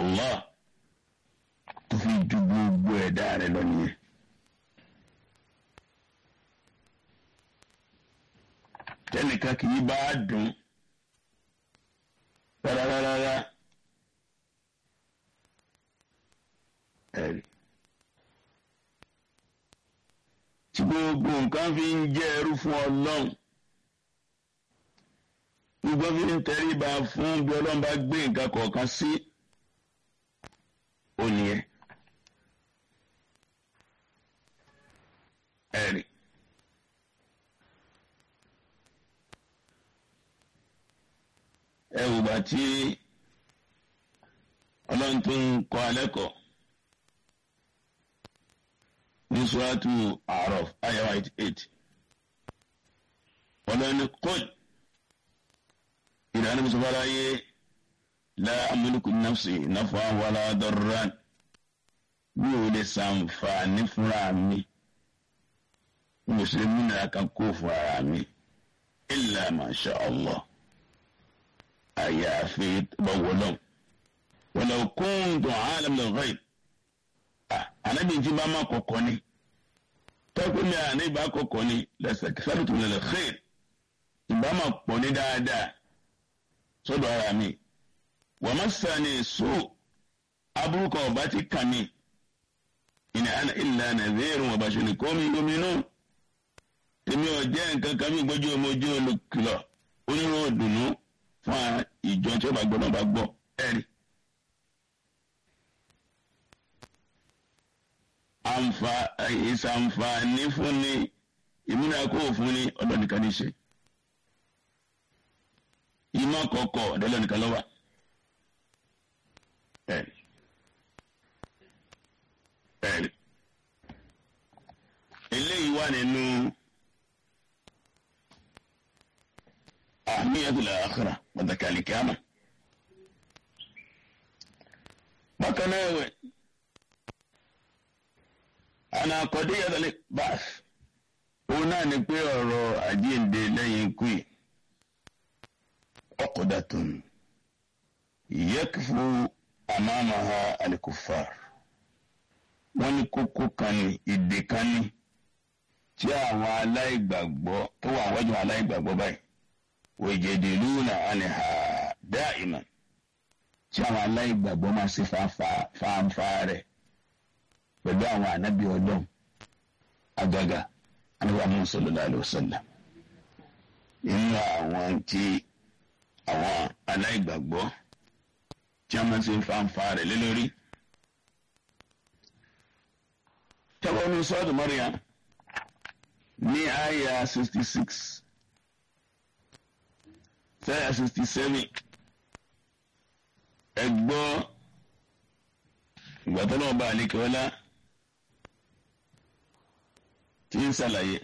Allah tó fi ju gbogbo ẹ̀dá rẹ̀ lọ nìyẹn. tẹnìkan kì í bá a dùn rárárárá ẹ̀rí. tí gbogbo nǹkan fi ń jẹ́ ẹrú fún ọlọ́run gbogbo fi ń tẹríba fún bí ọlọ́run bá gbé nǹkan kọ̀ọ̀kan sí ònìyẹn ẹ̀rí. ẹ wò bá tí ọlọ́run tó ń kọ́ alẹ́ kọ́ ní suratu A'raf ayah eighty eight ọlọ́run ní kọ́ọ̀lù ìdáná musa fara yé la amúlùkù nafsi nafa wàlá darran mi ò lè ṣàǹfààní fúnra mi mùsùlùmí náà kan kó fúnra mi illa ma sha Allah àyàfi bá wọlọ́n wọlọ́ kóńtò alamul ghaib anabi tí bá má kọ̀kọ́ ni tọ́kùn mi àná ìbá kọ̀kọ́ ni lẹ́sẹ̀ sáré tó lẹ́lẹ̀ xeer ìbá má pọ̀ ní dáadáa sọ́dọ̀ ara mi wọ́n má sani so aburúkọ ọba ti kàn mí ìní àná ìlà nàzẹ́rù wọ́n bá ṣe ní kọ́mi gómìnà tèmi ò jẹ́ nǹkan kan mi gbójú ọmọ ojú olùkìlọ̀ onírò dùnú fún ìjọ tí ó bá gbọ́ náà bá gbọ́ ẹ̀rí. àǹfà ìsàǹfààní fún ni ìmúnakó fún ni ọ̀dọ̀ nìkan ní ṣe. ìmọ̀ kọ̀ọ̀kọ̀ ọ̀dọ̀ nìkan ló wà. ẹ̀rí. ẹ̀rí. eléyìí wà nínú. أهمية الآخرة وذكاء الكامة بكناوي أنا قضية البعث هنا نقول أجين دي لين كوي عقدة يكفو أمامها الكفار wọ́n ní kókó kan ní ìdè kan ní tí àwọn aláìgbàgbọ́ tó wà wájú aláìgbàgbọ́ báyìí wòjèdèlúnà àníhà dáìmà tí àwọn aláìgbàgbọ́ máa ṣe fáńfà rẹ̀ pẹ̀lú àwọn ànábì ọlọ́run agaga anábà mú sallallahu alaihi wasallam nínú àwọn tí àwọn aláìgbàgbọ́ tí a máa ṣe fáńfà rẹ̀ lé lórí. tẹ́wọ́n ní sọ́ọ̀tù Maryam ní àyà sixty six sẹ́yà sixty seven ẹgbọ́ ìgbà tó náà bá àlékè ọlá tí ń ṣàlàyé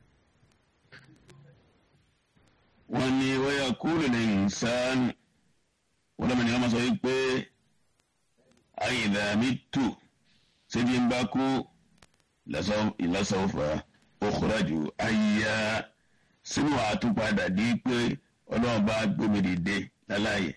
wọ́n ní wọ́yà kúrò ní ìsánù wọ́n lọ́mọ ní wọ́n máa sọ wípé àyìnbá mi tù síbi ń bá kú ìlọsọ̀fà òkúrájù ayíyá sínú àtúpadà di pé ọlọ́run bá gbómi dìde láláyè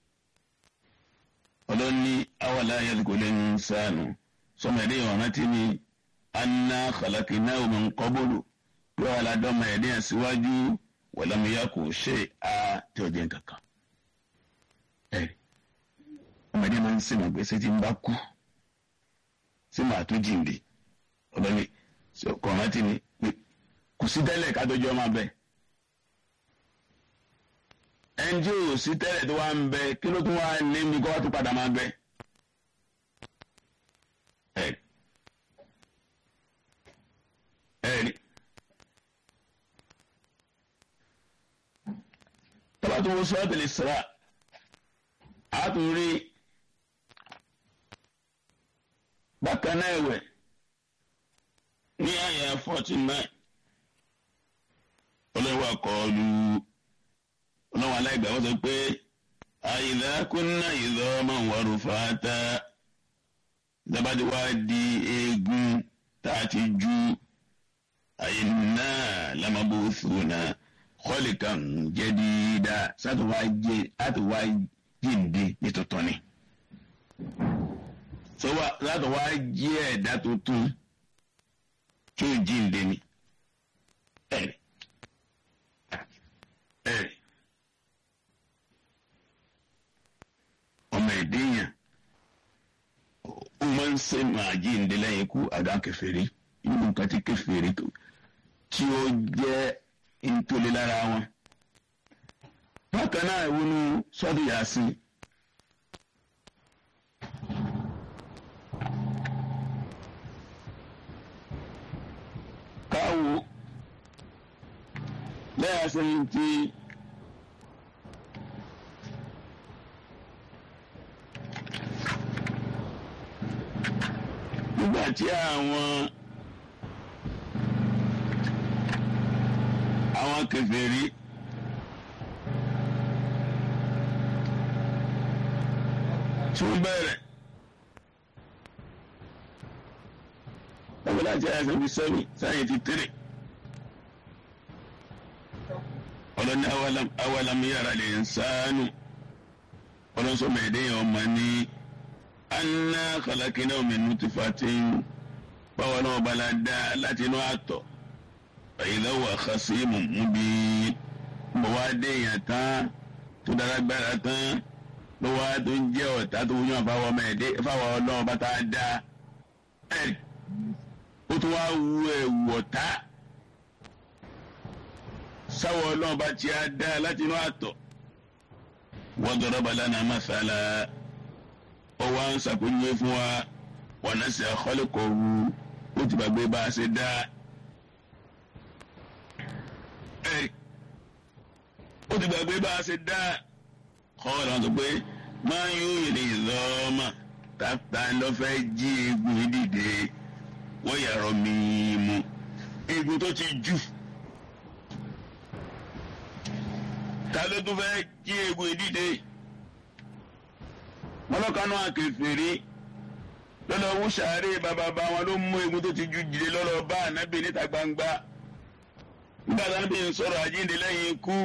ọlọ́run ní awàlá ayélujára lè ń sànù sọmọ ẹ̀dẹ́ ìwọ̀n tí ni anna khalaqnahu min qablu pé wàhálà dọ́mọ ẹ̀dẹ́ yẹn síwájú wàlámúyá kò ṣe á tí ó jẹ́ kankan. ẹ̀rí ọmọ ẹ̀dẹ́ máa ń sèmọ̀ gbèsè tí ń bá kú sí màá tó jíǹde ọlọ́ni kọ̀ọ̀rán tí ni kò sí tẹ́lẹ̀ ká tó jọ máa bẹ́ẹ̀ ẹni tí ò sí tẹ́lẹ̀ tó wá ń bẹ kí ló tún wá ní mi kó wá tún padà máa bẹ. ẹ̀rí ẹ̀rí tọ́ba tó wọ́n sọ́ọ́ tẹ̀lé sara a tún rí bákan náà ẹ̀wẹ̀ ní àyà forty nine ọlọ́wọ́ akọ́ọ́lù ọlọ́wọ́ aláìgbà wọ́n sọ pé àyìnlá kúnná ìlọ ọmọ wọ̀rù fàátà dábàdí wá di eegun tá a ti ju àyìnlá lámàbòsùnà kọ́lìkan jẹ́dídá sátúwá jíǹde ní tuntun ni. sọ́wọ́ látọ̀ wá jí ẹ̀dá tuntun tí ó jí ǹdẹ ni ẹ̀rì ẹ̀rì ọmọ ẹ̀dẹ́yàn ó máa ń ṣe máa jí ǹdẹ lẹ́yìn ikú àdá kèfèrí inú nǹkan tí kèfèrí tí ó jẹ́ ntòlé lára wọn. bákan náà ìwúnú sọ́dún yàsí. káwo lẹ́yà sẹ́yìn tí nígbà tí àwọn àwọn kèfèrí tún bẹ̀rẹ̀ ọ̀gbọ́n láti àyàfẹ́ bí sẹ́mi sáyẹn ti tẹ̀rẹ̀ ọlọ́ni awalam yara al-insanu ọlọ́sọ̀mọ̀ ẹ̀dẹ́yìn ọmọ ní anna khalaqnahu min nutfatin báwọn náà bá la dá láti inú àtọ̀ ìlọ́wọ́ àkàsímù múbi bó wá dé èèyàn tán tó dára gbára tán ló wá tó ń jẹ́ ọ̀tá tó yàn fáwọn ọmọ ẹ̀dẹ́ fáwọn ọlọ́run bá tá a dá ẹ̀rì ó tún wá wu ẹ̀wù ọ̀tá sáwọn ọlọ́run bá ti á dá láti inú àtọ̀ wọ́n dọ̀rọ̀ balẹ̀ náà masala ó wá ń ṣàpèjúwe fún wa wọn náà ṣe àkọlẹ́kọ̀ọ́ wu ó ti gbàgbé bá a ṣe dá ó ti gbàgbé bá a ṣe dá kọ́ọ̀lù àwọn tó pé máa ń yóò yìí lọ́ọ́mà tàbí lọ́fẹ́ jí egun yìí dìde wọ́n yàrá mímu egun tó ti jù ta ló tún fẹ́ jí egun yìí dìde wọn lọ́kànnú àkèfèrè lọ́lọ́ wú sàárè bàbá bá wọn ló mú egun tó ti jù dìde lọ́lọ́ bá ànábì níta gbangba nígbà tí wọn bí ń sọ̀rọ̀ àjíǹde lẹ́yìn ikú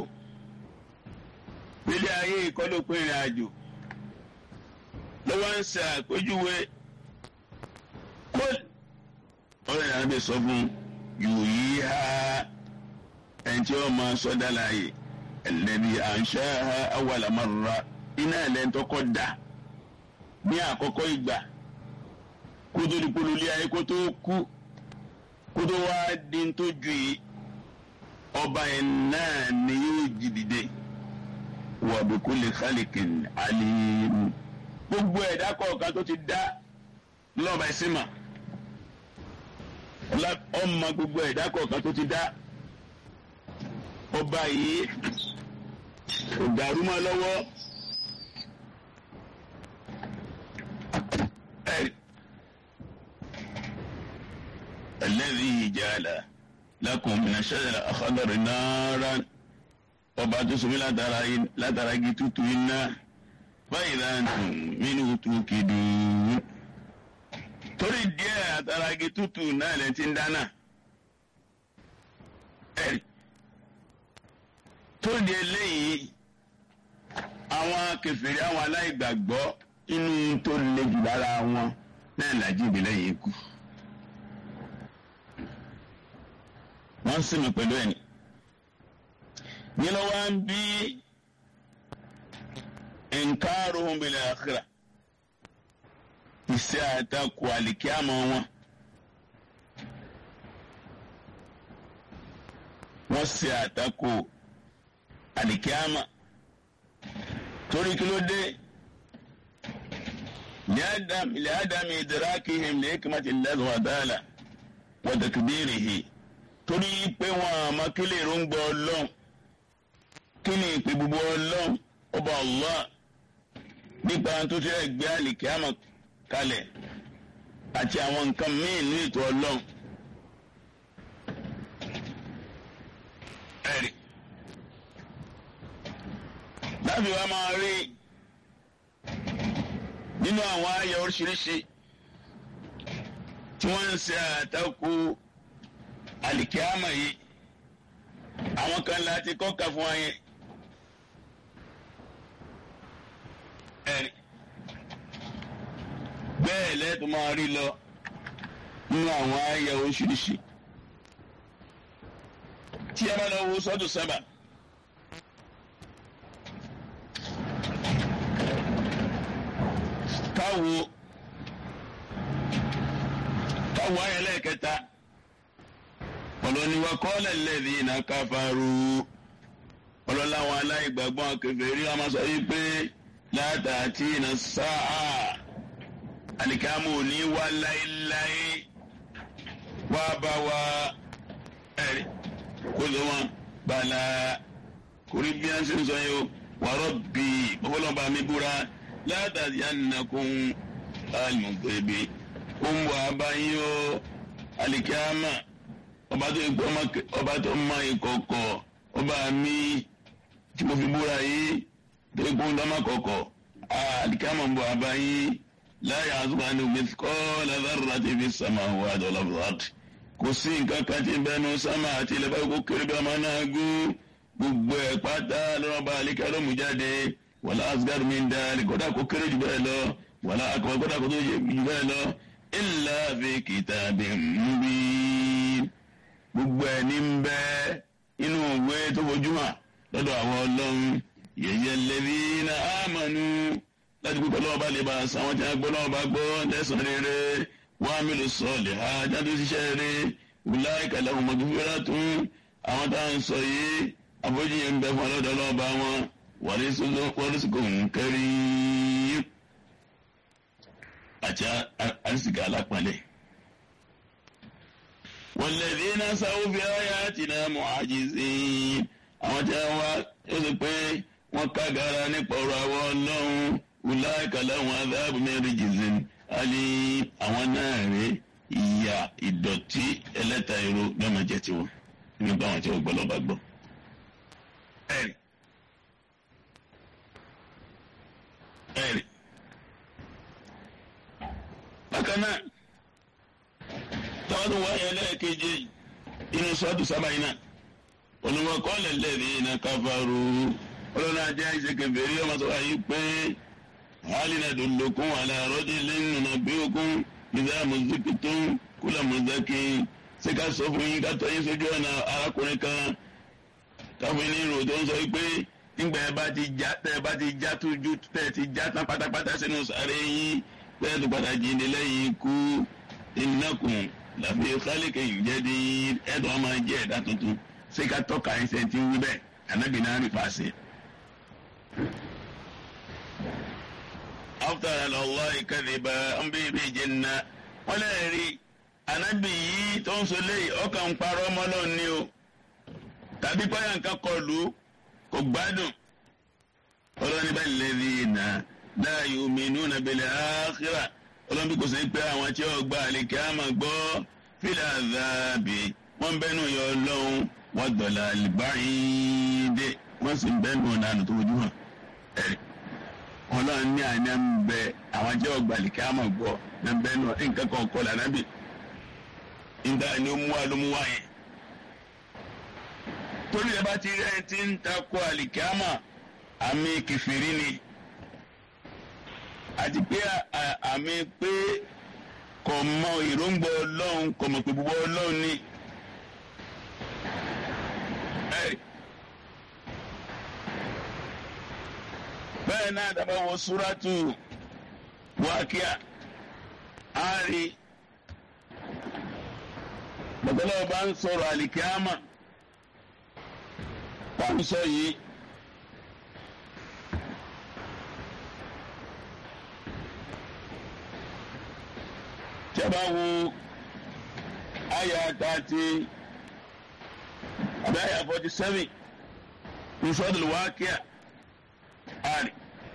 nílé ayé ìkọlùpọ̀ ìrìn àjò ló wá ń ṣe àpèjúwe kó ọ̀rọ̀ ìrìn àjò sọ fún yòòyí ha ẹni tí wọ́n máa sọ dá láàyè ẹlẹ́bi àǹṣá ha awàlámọ́ra iná ẹlẹ́ntọ́kọ́ dà ní àkọ́kọ́ ìgbà kó tó di polólé ayé kó tó kú kó tó wá di tó ju yìí ọba yẹn náà ni yóò jí dìde wa bi kulli khaliqin alim gbogbo ẹ̀dá kọ̀ọ̀kan tó ti dá lọ́ọ̀bà ìsìnmà ọmọ gbogbo ẹ̀dá kọ̀ọ̀kan tó ti dá ọba yìí kò dàrú mọ́ lọ́wọ́ alladhi ja'ala lakum min ash-shajari al-akhdari naran ọba tó sọmi látara igi tútù iná báyìí láǹtùn mínú tó kéde torí díẹ̀ àtàrà igi tútù náà lè ti ń dáná ẹ̀rí tó di eléyìí àwọn kèfèrí àwọn aláìgbàgbọ́ inú tó le jù lára wọn náà làjí ìbílẹ̀ yìí kú wọ́n sì mí pẹ̀lú ẹ̀ní yẹn lọ wá ń bí nkaaruhum bil akhirah ìṣe àtakò àlìkíámọ wọn wọ́n ṣe àtakò àlìkíámọ torí kí ló dé liadami idrakihim li hikmati llahi wa ta'ala wa takbirihi torí pé wọn àmọ́ kí lè ń gbọ́ ọlọ́run kí ni ìpè gbogbo ọlọ́run ọba Allah nípa tó ti rẹ̀ gbé àlìkíámọ̀ kalẹ̀ àti àwọn nǹkan míì ní ètò ọlọ́run. ẹ̀rí láti wá máa rí nínú àwọn àyà oríṣiríṣi tí wọ́n ń ṣe àtakò àlìkíámọ̀ yìí àwọn kan láti kọ́ka fún wa yẹn. ẹ̀rí bẹ́ẹ̀ lẹ́tọ̀ máa rí lọ nínú àwọn ayẹ oríṣiríṣi tí a bá lọ wo sọ́dù sábà. káwo káwo ayẹ lẹ́ẹ̀kẹta ọlọ́niwa kọ́lẹ̀ lẹ́ẹ̀dì iná káfáró ọlọ́láwọn aláìgbàgbọ́n kèfèrí wọn máa sọ yìí pé látàtí iná sáà alikamu ò ní wá láéláé wá bá wa ẹ̀rí kó ló wọn bala kórí bí wọn ṣe ń sọ yìí o wàrọ̀ bí ọlọ́ba mi búra látàtí ànàkùn alimọ̀gbẹ̀bẹ̀ ó ń wà báyìí o alikama ọba tó ń gbọ́ ọba tó ń mọ ìkọ̀kọ̀ ọba mi tí mo fi búra yìí tó ń gbọ́ ọmọ kọ̀kọ̀ alikama ń bọ̀ abáyìí láyé àzúgbà ní mithqala dharrati fi samawati wal ard kò sí nǹkan kan tí ń bẹnu sámà àti ilẹ̀ báyìí kó kéré bí ọmọ náà gún gbogbo ẹ̀ pátá lọ́wọ́ bá àlíkà ló mú jáde wala asghar min dhalik kódà kó kéré jù bẹ́ẹ̀ lọ wala akbar kódà kó tó jù bẹ́ẹ̀ lọ illa fi kitabim mubin gbogbo ẹ̀ ní ń bẹ inú ìwé tó fojú hàn lọ́dọ̀ àwọn ọlọ́run yẹ̀yẹ́ alladhina amanu láti gbogbo ọlọ́wọ́ bá lè bá a san àwọn tí wọ́n gbọ́ lọ́wọ́ bá gbọ́ lẹ́sàn-án rere wọ́n á mélòó sọ̀lẹ̀ ha jáde ṣiṣẹ́ rere wùlá ìkàlẹ̀ ọmọ gbígbéra tún àwọn tá à ń sọ yìí àbójúyẹ ń bẹ fún ọlọ́dọ̀ ọlọ́wọ́ bá wọn wọ́rísìkò ń kẹ́rí àti àrísìkò alápọ̀nlẹ̀. والذين سعوا في آياتنا معاجزين àwọn tí wọ́n wá yóò sọ pé wọ́n kágara nípa ọ̀rọ̀ àwọn ọlọ́run wùláìkà láwọn adáàbò mẹ́rin jìzìn alẹ́ àwọn náà rè ìyà ìdọ̀tí ẹlẹ́ta èrò lọ́mọ jẹ́ tiwọn nígbà wọn tí wọ́n gbọ́ lọ́ba gbọ́. ẹ̀rì ẹ̀rì bákan náà tọ́wọ́n tó wáyé lẹ́ẹ̀kejì inú sọ́ọ̀tù sábà yìí náà olùwọ́kọ́lẹ̀ lẹ́ẹ̀dí iná káfáró ọlọ́run ajé àìsè kẹfẹ́rí ọmọ sọ wáyé pé hálìnà dòlókun àlàrọ́dì lẹ́nu nà bí okun ìdá mùsùlùmí tó kúlà mùsùlùmí ṣé ká sọ fún yín ká tọ́ yín sójú ọ̀nà arákùnrin kan káfíń ní ìrò tó ń sọ pé nígbà ẹ bá ti já tẹ ẹ bá ti já tójú tẹ ẹ ti já tán pátápátá sínú sàré yín bẹ́ẹ̀ tó padà jíǹde lẹ́yìn ikú ìnákùn làbí kálíkì ìjẹ́dí ẹ̀dùn ọmọ jẹ́ ẹ̀dá tuntun ṣé ká tọ́ka ẹsẹ̀ tí ń wí bẹ́ẹ̀ anábì náà rí fàṣẹ. after allah ìkàdébà ń bí ibi ìjẹnà wọn lè rí anábì yìí tó ń sọ léyìí ọkàn ń parọ́ ọmọlọ́ ni o tàbí pààyà nǹkan kọlù kò gbádùn ọlọ́ni bá lè rí iná la yu'minuna bil akhirah ọlọ́ni bí kò sí pé àwọn tí ó gba àlèkè àmà gbọ́ fil adhabi wọ́n bẹ́nu yọ ọlọ́run wọ́n dọ̀là àlìbáyìndé wọ́n sì ń bẹ́nu ọ̀nà tó ojú hàn ẹ̀rí ọlọ́run ní àná ń bẹ àwọn tí ó gba àlèkè àmà gbọ́ ní bẹ́nu nǹkan kan kọ́ lànàbì nígbà ni ó mú wa ló mú wa yẹn torí ẹ bá ti rí ẹni tí ń takò àlèkè àmà àmì kìfìrí ni àti pé àmì pé kò mọ ìróǹgbà ọlọ́run kò mọ̀ pé gbogbo ọlọ́run ni. bẹ́ẹ̀ náà dábàá wọ súrátù wákíà á rí bàtàlá ọba ń sọ̀rọ̀ àlìkíámà wọ́n ń sọ yìí. tí a bá wo àyà thirty àbí àyà forty seven ní sọ́dọ̀ wákíà àrí.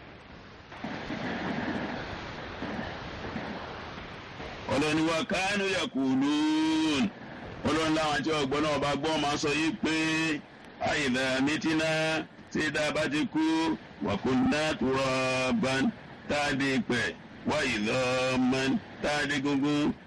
ọlọ́ni wa kánú yakulun ọlọ́ni láwọn àti ọgbọ́n náà bá gbọ́n máa sọ yìí pé àyìnlá mítínà tí dábàá ti kú wàkúndà turaban tá a dé pẹ̀ wáyé lọ́mọ tá a dé gungun.